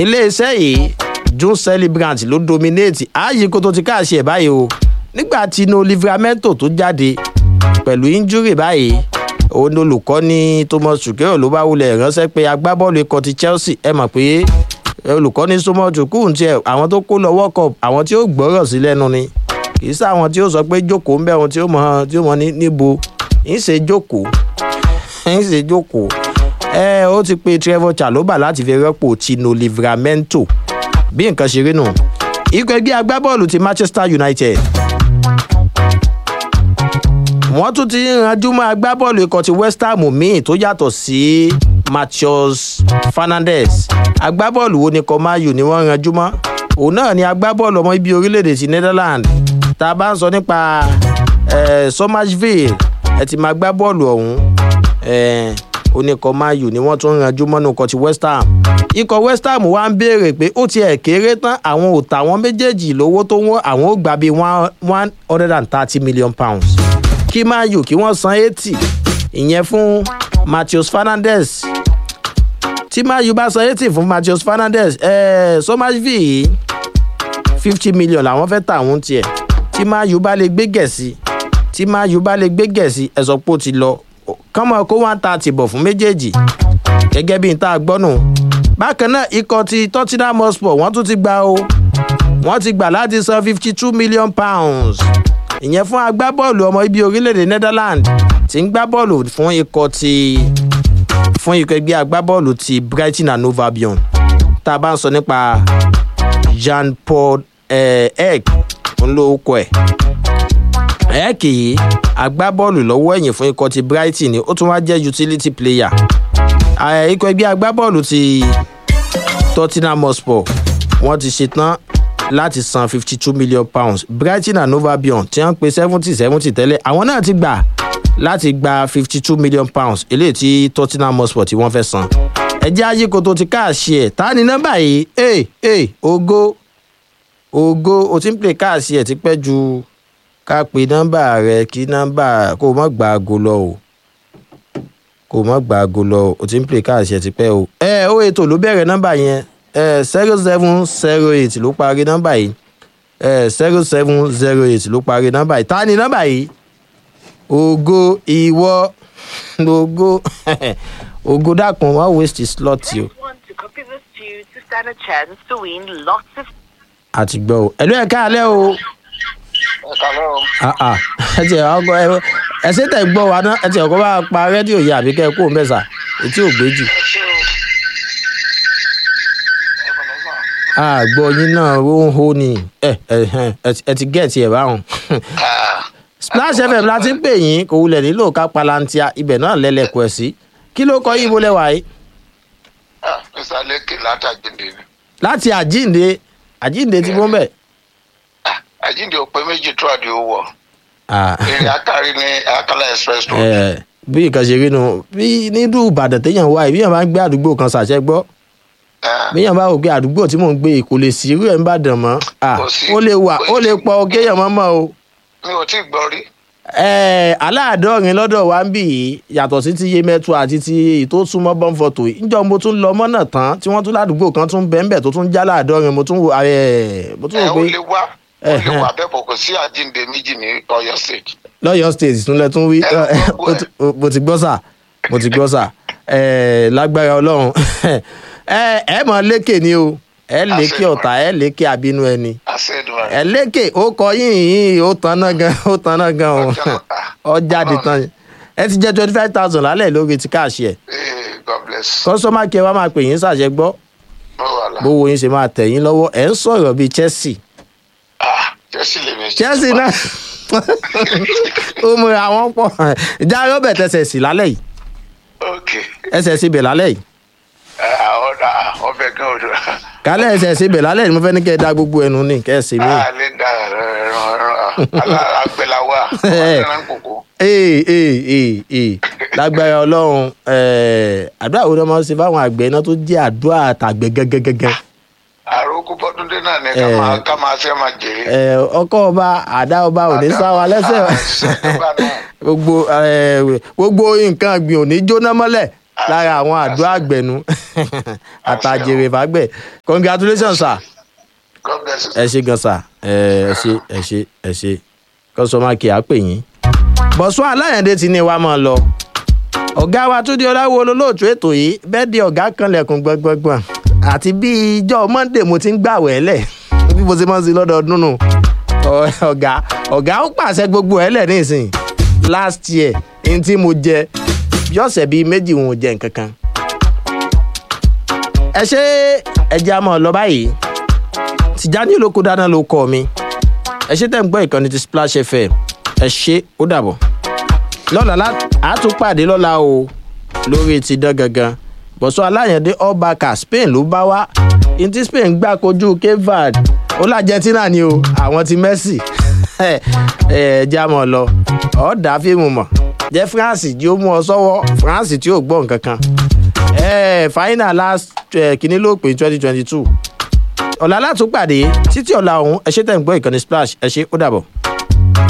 iléeṣẹ́ yìí june celebrant ló dominate ààyè kó tó ti káàṣì ẹ̀ báyìí o nígbà tí no livramento tó jáde pẹ̀lú injury báyìí òun olùkọ́ni thomas chukwu ló bá wulẹ̀ ránṣẹ́ pé agbábọ́ọ̀lù ikọ̀ ti chelsea ẹ mọ̀ pé olùkọ́ni thomas chukwu ń tiẹ̀ àwọn tó kó lọ world cup àwọn tí ó gbọ́rọ̀ sí lẹ́nu ni kì í sáwọn tí ó sọ pé jókòó ń bẹ̀ wọn tí ó mọ tí ó mọ níbo ń ṣe jókòó ń ṣe jókòó ẹ ó ti pe trevor chaloba láti fi rọ́pò tino livramento bí nǹkan ṣe rí nù ikọ̀ ẹgbẹ́ agbábọ́ọ̀lù ti manchester united wọ́n tún ti ranjú mọ́ agbábọ́ọ̀lù ikọ̀ ti west ham míì tó yàtọ̀ sí matheus fernandez agbábọ́ọ̀lù wo ni kọ́máyù ni wọ́n ranjú mọ́ òun náà ni agbábọ́ọ̀lù ọmọ ibi orílẹ̀-èdè ti netherlands tá a bá ń sọ nípa somersville ẹ ti máa gbá bọ́ọ̀lù ọ̀hún oníkọ̀ mayu ni wọ́n tún ranjú mọ́nú ikọ̀ ti west ham ikọ̀ west ham wá ń béèrè pé ó tiẹ̀ kéré tán àwọn ò tà wọ́n méjèèjì lówó tó wọ́n àwọn ò gbà bíi one hundred and thirty million pounds kí mayu kí wọ́n san eighty ìyẹn fún matheus fernandez tí mayu bá san eighty fún matheus fernandez eh, somersville fifty million làwọn fẹ́ tà wọ́n tiẹ̀ tí mayu bá lè gbé gẹ̀ẹ́sì tí mayu bá lè gbé gẹ̀ẹ́sì ẹ̀sọ́ pò ti lọ kọ́mọ kó one thirty bọ̀ fún méjèèjì gẹ́gẹ́ bí n tá a gbọ́ nù. bákan náà ikọ̀ ti tottenham hotspur wọ́n tún ti gba o wọ́n ti gbà láti san fifty two million pounds ìyẹn fún agbábọ́ọ̀lù ọmọ ibi orílẹ̀-èdè netherlands tí ń gbá bọ́ọ̀lù fún ikọ̀ ti fún ikọ̀ ẹgbẹ́ agbábọ́ọ̀lù ti brighton and hove albion tá a bá ń sọ nípa jean paul egg ńlọ́ọ̀kọ̀ ẹ̀ ẹ̀ẹ́kì yìí agbábọ́ọ̀lù lọ́wọ́ ẹ̀yìn fún ikọ̀ ti brighton ni ó tún wá jẹ́ utility player ikọ̀ ẹgbẹ́ agbábọ́ọ̀lù ti tottenham hotspur wọ́n ti ṣetán láti san fifty two million pounds brighton and hove albion tí wọ́n pe seventy seventy tẹ́lẹ̀ àwọn náà ti gbà láti gba fifty two million pounds eléyìí tí tottenham hotspur tí wọ́n fẹ́ san ẹjẹ́ ayíkoto ti káàṣì ẹ̀ ta ni nọ́mbà yìí ẹ̀ ẹ̀ ogo ogo o ti ń pè káàṣì ẹ̀ ti pẹ́ ju ká pe nọ́mbà rẹ kí nọ́mbà kó o mọ̀ gba aago lọ o kó o mọ̀ gba aago lọ o o ti ń pè káàṣì ẹ̀ ti pẹ́ o. ẹ ó ètò ló bẹ̀rẹ̀ nọ́mbà yẹn ẹ zero seven zero eight ló parí nọ́mbà yìí ẹ zero seven zero eight ló parí nọ́mbà yìí ta ni nọ́mbà yìí ògo ìwọ ògo ògo dákun wọ́n waste slot yìí o. àti gbọ́ o ẹ̀lú ẹ̀ka alẹ́ o ẹ ti ọkọ ẹ ẹ ṣe tẹ gbọ́ wa ná ẹ ti ọkọ bá pa rédíò yìí àbí kẹ́ ẹ kó mẹ́sà etí ò gbé jù. àgbọ̀ yín náà ó ń hó ni ẹ ẹ ti gẹ̀ẹ́tì ẹ̀ báwọn. splash fm la ti ń pè yín kò wulẹ̀ nílò ká palantia ibẹ̀ náà lẹ́lẹ̀kọ̀ ẹ̀ sí kí ló kọ́ yín bó lẹ́wà yìí. mr leke látàjíǹde ni. láti àjíǹde àjíǹde ti mú bẹ́ẹ̀ àjíǹde òpè méjì tó àdé owó èrè àkàrí ní akala express road. bí nǹkan ṣe rí nu bí nílùú ìbàdàn téèyàn wá ìbí yàn bá ń gbé àdúgbò kan ṣàṣẹ gbọ́ bí yàn bá wò pé àdúgbò tí mò ń gbé kò lè sí irú ẹ̀ ń bàdàn mọ́ ó lè wà ó lè pọ̀ kéèyàn mọ́ mọ́ o. mi ò tí ì gbọ́ rí. aláàdọ́rin lọ́dọ̀ wa ń bì í yàtọ̀ sí ti yemẹtu àti ti èyí tó súnmọ́ bọ́ǹfọ̀tò níjọ́ mo tún lọ mọ́nà tán tí wọ́n tún ládùúgbò kan tún bẹ́ẹ̀ bẹ́ẹ̀ tó tún já láàdọ́rin mo tún wò mo tún wò pé ó lè wá ó lè wà bẹ́ẹ̀ bọ̀ kò sí àjíǹde méjì ní ọ̀yọ́ state. lọ́yọ̀ state tún lẹ tún wí mo ti gbọ́ sà mo ti gbọ́ sà lágbára ọlọ́run ẹ mọ̀ lékè ni o ẹ lékè ọ̀tá ẹ lékè àbínú ẹni ẹ lékè ó kọ yín yín ó tan náà gan ó tan náà gan o ọ jáde tán ẹ ti jẹ twenty five thousand lálẹ́ lórí ti káàṣì ẹ̀ kọ́sọ́mà kí ẹ wá máa pè yín ṣàṣẹ gbọ́ bówó yín ṣe máa tẹ̀ yín lọ́wọ́ ẹ̀ ń sọ̀rọ̀ bíi chelsea chelsea lè mi. chelsea náà ó mú àwọn pọ̀ ìjà robert ẹsẹ̀ sí lálẹ́ yìí ẹsẹ̀ sí bẹ̀ lálẹ́ yìí. ọbẹ̀ gan odò. kálẹ̀ ẹsẹ̀ sí bẹ̀ lálẹ́ yìí mo fẹ́ ní kẹ́ ẹ da gbogbo ẹnu ní kẹ́ ẹ sí mi. a lè da agbẹ̀láwà ọ̀nà kòkó. ee ee ee ee lágbára ọlọ́run àdúrà wo ni wọ́n ṣe fáwọn àgbẹ̀ iná tó jẹ́ àdúrà àtàgbẹ̀ gẹ́gẹ́gẹ́gẹ́ àròkù bọ́dúndé náà ni ká máa ṣe máa jèrè. ọkọ ọba àdá ọba ò ní sá wa lẹ́sẹ̀ gbogbo gbogbo nǹkan ọ̀gbìn ò ní jóná mọ́lẹ̀ lára àwọn àdó àgbẹ̀nu àtàjèrè fàgbẹ̀ congratulations sir God bless you. ẹ ṣe gan sa ẹ ẹ ṣe ẹ ṣe ẹ ṣe kọsọmà kì á pè yín. bọ̀sùn aláyàndé ti ní wa máa lọ ọ̀gá wa tó di ọláwo olólóòtú ètò yìí bẹ́ẹ̀ di ọ̀gá kan lẹ̀kùn gbọ̀ngbọ̀ngbọ̀n àti bí ijọ́ monday mo ti ń gbàwẹ̀ lẹ̀ bí mo ti máa ń sin lọ́dọọdún nù Ọ- ọ̀gá ọ̀gá ó pàṣẹ gbogbo ẹ̀ lẹ̀ nísìn last year ní tí mo jẹ bí ọ̀sẹ̀ bíi méjì wọn ò jẹ nǹkan kan ẹ ṣe ẹja máa lọ báyìí tìjáni olóko dáná ló kọ mi ẹ ṣe tẹ́ ń gbọ́ ìkànnì ti splash fm ẹ ṣe ó dàbọ̀ lọ́la lá- á tún pàdé lọ́la o lórí ti dán gangan bọ̀sọ́ aláyàndé ọbaaka spain ló bá wá ní tí spain gbà kojú cape verde ó l'argentina ni o àwọn ti messi ẹ ẹ já mọ́ ọ lọ ọ̀ dá fíìmù mọ̀ jẹ́ france jí ó mú ọ sọ́wọ́ france tí ò gbọ́ nǹkan kan ẹ final last eh, kìíní ló pé twenty twenty two ọ̀la látún pàdé títí ọ̀la ọ̀hún ẹ ṣe tẹ̀ ń gbọ́ ìkànnì splash ẹ ṣe ó dàbọ̀.